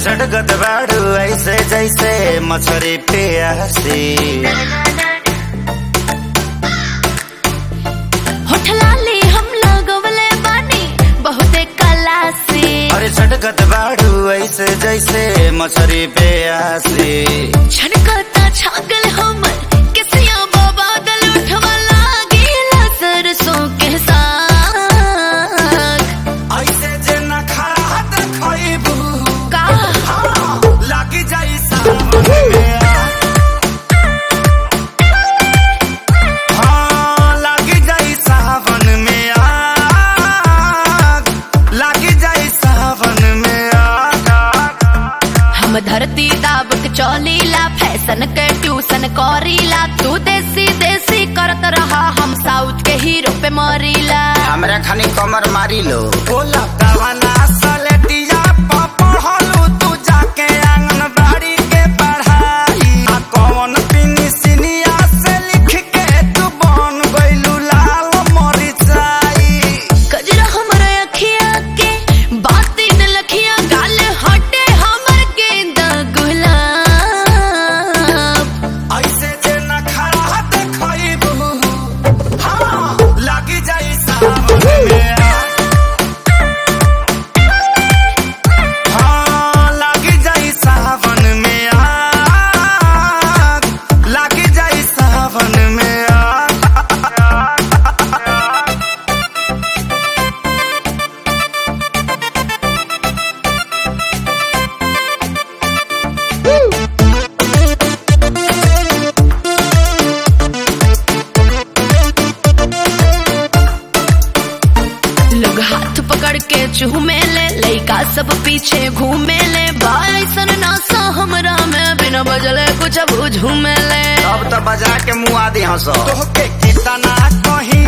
झटकत बाड़ू ऐसे जैसे मछरी प्यासी होठ लाली हम लगवले बानी बहुते कला से अरे झटकत बाड़ू ऐसे जैसे मछरी प्यासी छनकता छागल हमर किसिया बादल उठवा लागेला सरसों के साग ऐसे जे न खड़ा देखबू का लागी जाई सावन में आग। हाँ, लागी जाई सावन में आग। लागी जाई सावन में आग। हम धरती दाब के चौलीला फैशन के ट्यूशन करीला तू देसी देसी करत रहा हम साउथ के हीरो पे मरीला हमरा खानी कमर मारी लो बोला कवना सलेटिया प पढ़लू तू जाके आंगनबाड़ी के पढ़ाई आ कौन पिनी सिनिया से लिख के तू बन गइलू लाल मरिचाई कजरा हमर अखिया के बाती न लखिया गाल हटे हमर गेंदा गुलाब ऐसे जे न खड़ा देखबू हाँ लागी जाई सावन में आग। हाँ, लागी जाई सावन में आग। लागी जाई सावन में आग। लोग हाथ पकड़ के चूमे ले लइका सब पीछे घूमे ले बाइसन नासा हमरा में बिना बजले कुछ अब झूमे ले अब तो बजा के मुआ दी हंसो तोहके कितना कहीं